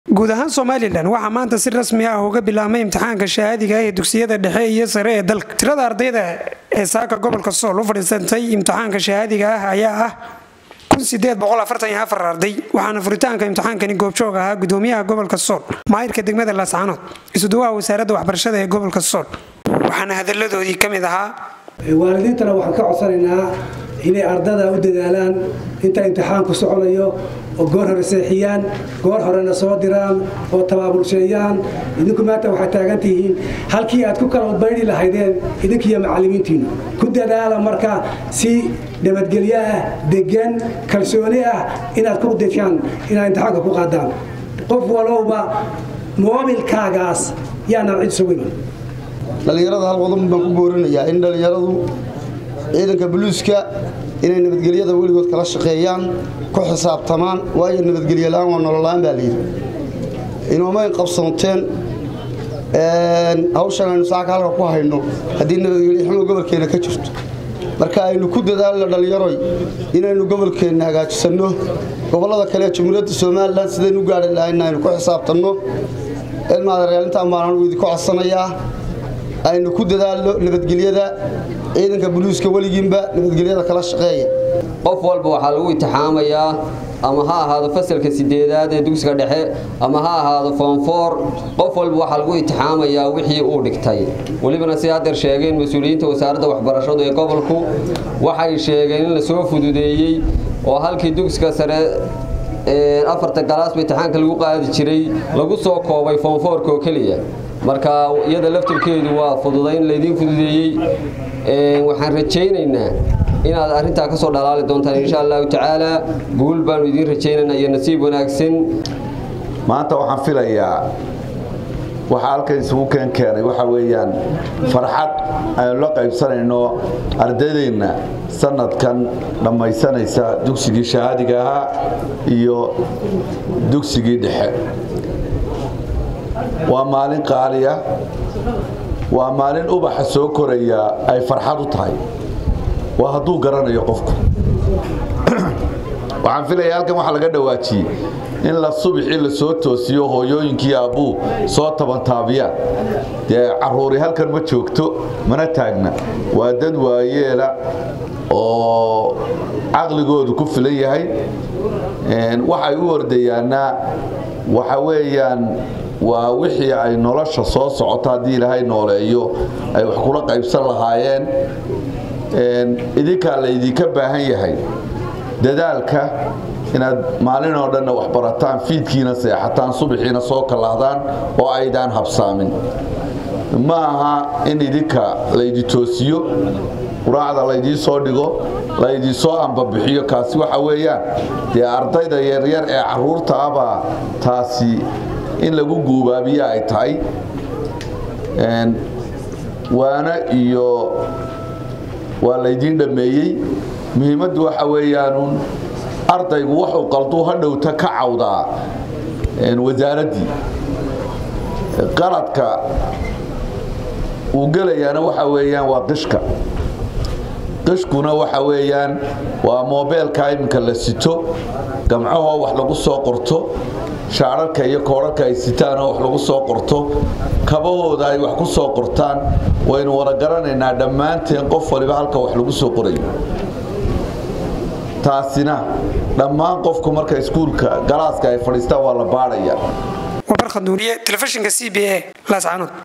guud ahaan somalilan waxaa maanta si rasmi ah uga bilaabmay imtixaanka shahaadiga ee dugsiyada dhexe iyo sare ee dalka tirada ardayda ee saaka gobolka sool u fadhiisantay imtixaanka shahaadiga ah ayaa ah arday waxaana furitaanka imtixaankani goobjoog ahaa gudoomiyaha gobolka sool maayirka degmada laascanood isuduwaha wasaaradda waxbarashada ee gobolka sool waxaana hadaladoodii ka mid ahaa waalidiintana waxaan ka codsanaynaa inay ardada u dadaalaan inta imtixaanku soconayo oo goor hore seexiyaan goor horena soo diraan oo tabaabulsheeyaan idinku maanta waxaad taagantihiin halkii aad ku kala udbaydi lahaydeen idinkiiyo macallimiintiinnu ku dadaala marka si nabadgelyo ah degan kalsooni ah inaad ku deshaan inaad imtixaanka ku qaadaan qof walowba moobilkaagaas yaanaan cid isugu iman dhallinyarada hal qodob baan ku boorinayaa in dhallinyaradu ciidanka buluuska inay nabadgelyada weligood kala shaqeeyaan ku xisaabtamaan waayo nabadgelyo la'aan waa nolola'aan baa layidhi inoomay qabsanteen hawshan aynu saaka halka ku hayno haddii nabadgelyo xumo gobolkeenna ka jirto marka aynu ku dadaalno dhallinyaroy inaynu gobolkeenna hagaajisanno gobollada kale ee jamhuuriyadda somalilan sidaynu gaari lahayna aynu ku xisaabtanno ilmaadareelintaan baan anugu idinku codsanayaa aynu ku dadaalno nabadgelyada ciidanka buluuska weligiinba nabadgelyada kala shaqeeya qof walba waxaa lagu itixaamayaa ama ha ahaado fasalka sideedaad ee dugsiga dhexe ama ha ahaado foonfoor qof walba waxaa lagu itixaamayaa wixii uu dhigtay welibana si hadeer sheegeen mas-uuliyiinta wasaaradda waxbarashadu ee gobolku waxay sheegeen in la soo fududeeyey oo halkii dugsiga sare afarta galaasba itixaanka lagu qaadi jiray lagu soo koobay foonfoorka oo keliya marka iyada laftirkeedu waa fududayn laydiin fududeeyey waxaan rajaynaynaa inaad arrintaa ka soo dhalaali doontaan insha allahu tacaala guul baanu idiin rajaynaynaa iyo nasiib wanaagsan maanta waxaan filayaa waxaa halkan isugu keen keenay waxa weeyaan farxad aynu la qaybsanayno ardaydeenna sanadkan dhammaysanaysa dugsigii shahaadiga ahaa iyo dugsigii dhexe waa maalin qaaliya waa maalin ubaxa soo koraya ay farxad u tahay waa hadduu garanayo qofku waxaan filaya halkan waxaa laga dhawaajiyey in la subixii la soo toosiyo hooyooyinkii aabbuu soo tabantaabiyaan dee caruuri halkan ma joogto mana taagna waa dad waayeela oo caqligoodu ku filan yahay waxay u ordayaanna waxa weeyaan waa wixii ay nolosha soo socoto haddii ilaahay nooleeyo ay wax kula qaybsan lahaayeen idinkaa laydinka baahan yahay dadaalka inaad maalin oo dhanna wax barataan fiidkiina seexataan subaxiina soo kallaahdaan oo aydaan habsaamin ma aha in idinka laydi toosiyo quraacda laydii soo dhigo laydii soo ambabixiyo kaasi waxa weeyaan dee ardayda yaryar ee caruurta abaa taasi in lagu guubaabiye ay tahay waana iyo waa laydiin dhammeeyey muhiimaddu waxa weeyaanuun ardaygu wuxuu qalduu hadhowta ka cawdaa wasaaraddii qaladka uu gelayaana waxa weeyaan waa qishka qishkuna waxa weeyaan waa moobeelka iminka la sito gamcahoo wax lagu soo qorto shaararka iyo koorarka ay sitaanoo wax lagu soo qorto kabahooda ay wax ku soo qortaan waynu wada garanaynaa dhammaanteen qof waliba halka wax lagu soo qorayo taasina dhammaan qofku marka iskuulka galaaska ay fadhiistaan waa la baadhaya wabarkhaduuriye telefishinka c b a laascanood